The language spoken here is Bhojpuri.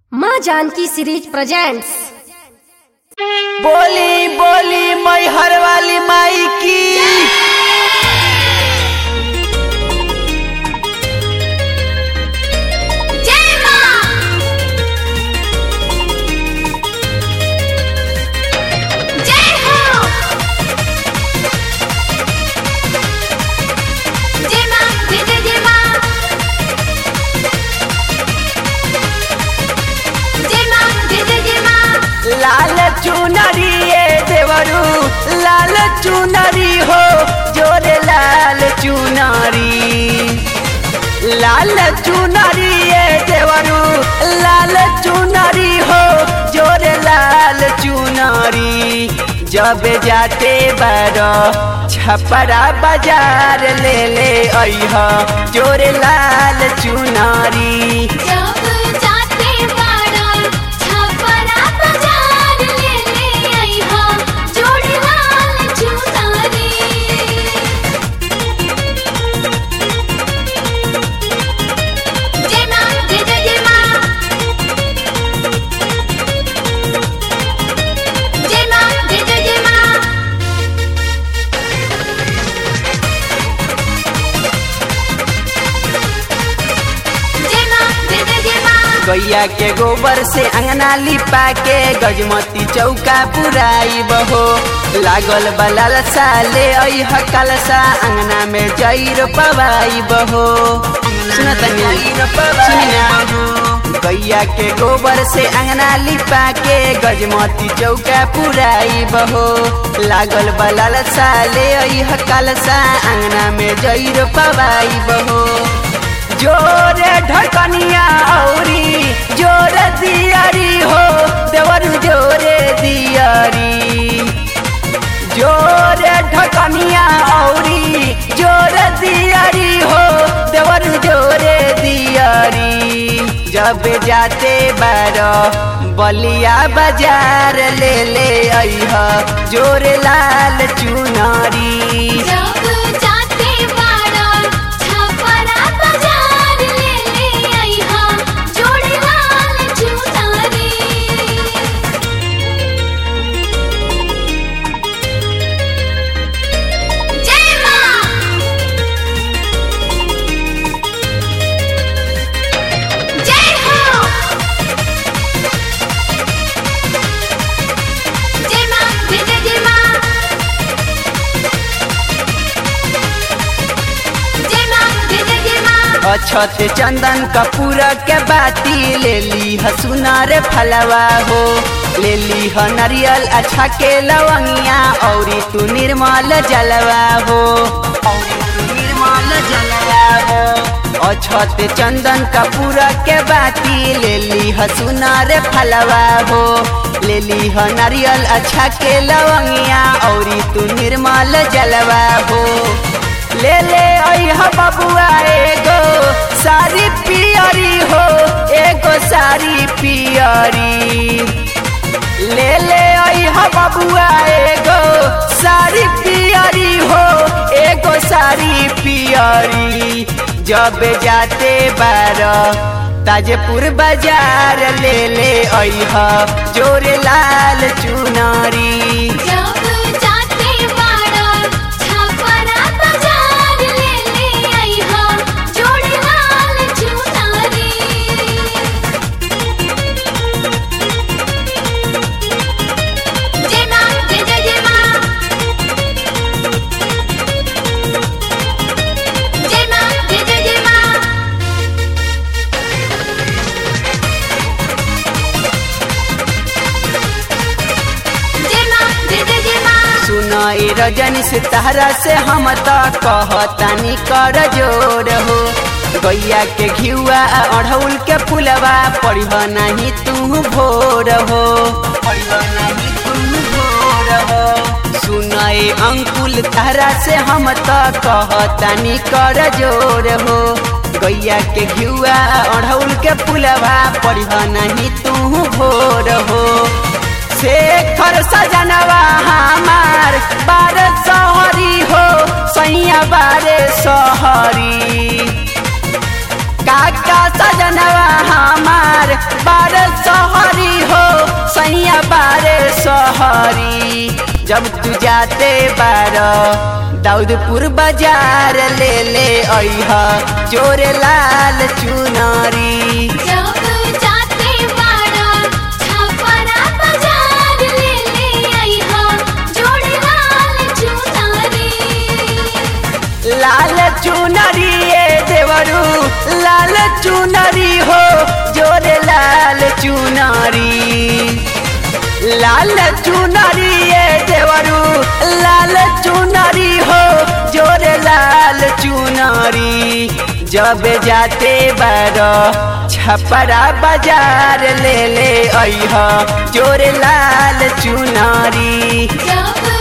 माँ जानकी सीरीज प्रेजेंट्स बोली बोली मैहर वाली माई की जय माँ जय हो जय माँ जय जय जय माँ जय माँ जय जय जय माँ लाल चुनरी ये देवरू लाल चुनरी हो जोरे लाल चुनरी लाल चुनरी ये देवरू लाल चुनरी हो जोरे लाल चुनरी जब जाते बारो छपरा बाजार ले ले अइह जोरे लाल चुनरी जब जाते बाड़ा छपरा बाजार ले ले आई हाँ जोड़ी लाल चुनरी जय माँ जय जय जय माँ जय माँ जय जय जय माँ जय माँ जय जय जय माँ गैया के गोबर से अंगना लिपा के गजमती चौका पुराई बहो लागल बलाल साले अह कलसा अंगना में जैर पवाई बहो गैया के गोबर से अंगना लिपा के गजमती चौका पुराई बहो लागल बलाल साले अह कलसा अंगना में जैर पवाई बहो जोरे ढकनिया औरी जोर दियारी हो देवर जोरे दियारी जोरे ढकनिया औरी जोर दियारी हो देवर जोरे दियारी जब जाते बारो बलिया बाजार ले ले अइह जोरे लाल चुनरी जब जाते बाड़ा छपरा बाजार ले ले आई हाँ जोड़ी लाल चुनरी जय माँ जय हो जय माँ जय जय जय माँ जय माँ जय जय जय माँ अछत चंदन कपूर के बाती ले ली हसुनार फलवा हो ले ली ह नारियल अच्छा के लवंगिया औरी तू निर्मल जलवा हो औरी तू निर्मल जलवा हो अछत चंदन कपूर के बाती ले ली हसुनार फलवा हो ले ली ह नारियल अच्छा के लवंगिया औरी तू निर्मल जलवा हो ले ले अइह बबुआ एगो सारी पियरी हो एगो सारी पियरी ले ले अइह बबुआ एगो सारी पियरी हो एगो सारी पियरी जब जाते बार ताजपुर बाजार ले ले अइह जोरे लाल चुनरी जब जाते बाड़ा छपरा बाजार ले ले आई हाँ जोड़ी लाल चुनरी जय माँ जय जय जय माँ जय माँ जय जय जय माँ जय माँ जय जय जय माँ सुनाई रजनी से तहरा से हम त कहतानी कर जोर हो गैया के घिउआ आ अढ़ौल के फुलवा पढ़ब नहीं तू भोर हो पढ़ब नहीं तू भोर हो सुनाई अंकुल तहरा से हम त कहतानी कर जोर हो गैया के घिउआ आ अढ़ौल के फुलवा पढ़ब नहीं तू भोर हो शेखर सजनवा हमार बार सहरी हो सैया बारे सहरी काका सजनवा हमार बार जब तू जाते बार दाऊदपुर बाजार ले ले अह जोर लाल चुनरी जब जाते बाड़ा छपरा बाजार ले ले आईहा जोड़ी लाल चुनारी लाल चुनरी ए देवरू लाल चुनरी हो जोरे लाल चुनरी लाल चुनरी ए देवरू लाल चुनरी हो जोरे लाल चुनरी जब जाते बार छपरा बाजार ले ले अह जोरे लाल चुनरी जब